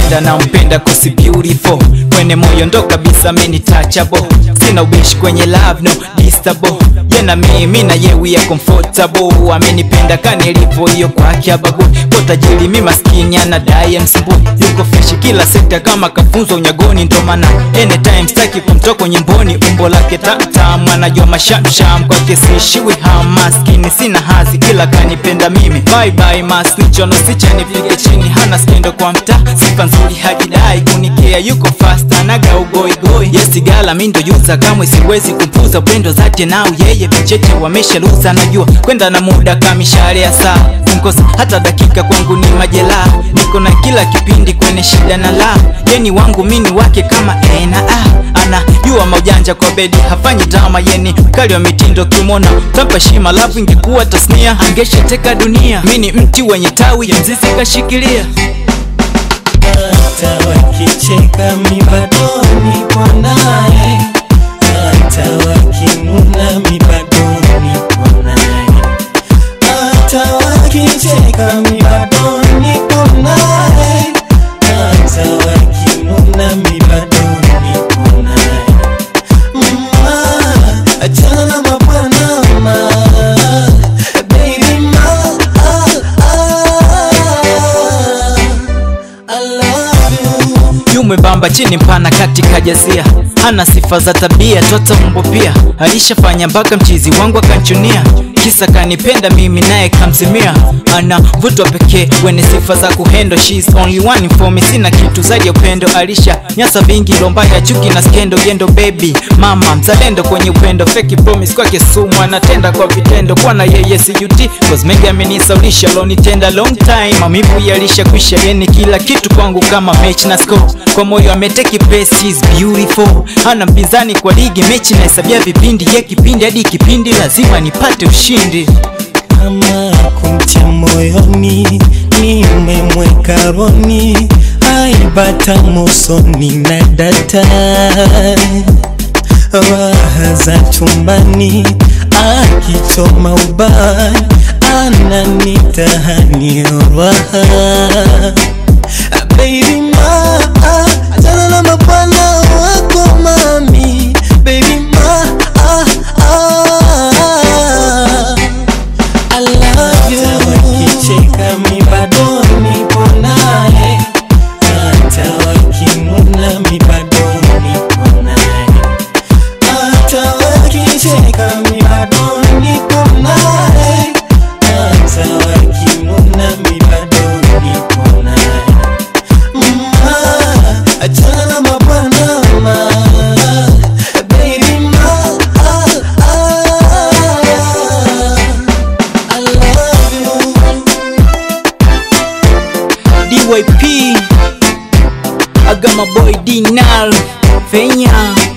nampenda nampenda kosi beautiful kwenye moyo ndo kabisa meni touchable sina ubishi kwenye love no distable ye na mimi na ye we are comfortable amenipenda kanilipo hiyo kwake ababu kwa tajiri mi maskini anadai msumbui yuko freshi kila sekta kama kafunzwa unyagoni ndo maana anytime staki kumtoka nyimboni umbo lake tamtam anajua mashamsham kwake siishiwi ham maskini sina hazi kila kanipenda mimi bye bye mas nichono sicha nifike chini hana skendo kwa mtaa sifa nzuri hajidai kunikea yuko fast anaga ugoigoi yesigala mi ndo yuza kamwe siwezi kumpuza upendo zake nao yeye vicheche wameshaluza najua kwenda na muda kamishare ya saa kumkosa hata dakika kwangu ni majela niko na kila kipindi kwenye shida na la yeni wangu mini wake kama e na a anajua maujanja kwa bedi hafanyi drama yeni kali wa mitindo kimona tampa shima lafu ingekuwa tasnia angeshateka dunia mini mti wenye tawi ya mzizi kashikilia hata wakicheka mi bado niko naye, hata wakinuna mi bado niko naye, hata wakicheka mi bado niko naye, hata wakinuna mi bado niko naye. Mama, achana na mabwana ma, baby ma, ah, ah. I love you. yumwembamba chini mpana katika jazia hana sifa za tabia toto mbo pia alishafanya mpaka mchizi wangu akanchunia kisa kanipenda mimi naye kamzimia ana vutwa pekee wene sifa za kuhendo She's only one for me sina kitu zaidi ya upendo alisha nyasa vingi lomba ya chuki na skendo yendo baby mama mzalendo kwenye upendo feki promise kwake sumu anatenda kwa vitendo kwa na yeye sijuti cause mengi amenisaulisha lonitenda long time mamivu yalishakwisha yeni kila kitu kwangu kama mechi na score kwa moyo ameteki place she's beautiful hana mpinzani kwa ligi mechi nahesabia vipindi ye kipindi hadi kipindi lazima nipate ushindi kama kumtia moyoni nimemweka roni aibata mosoni na data raha za chumbani akichoma ubani ananitahani raha Baby ma, achana na mabwana wako mami Baby ma, ah, ah, I love you Wakicheka mi bado nipo naye Hata wakinuna mi bado nipo naye Hata wakicheka mi bado nipo naye Hata wakinuna mi bado nipo naye Mama, achana na mabwana ma Baby ma, ah, ah, I love you DYP I got my boy D Nal Fenya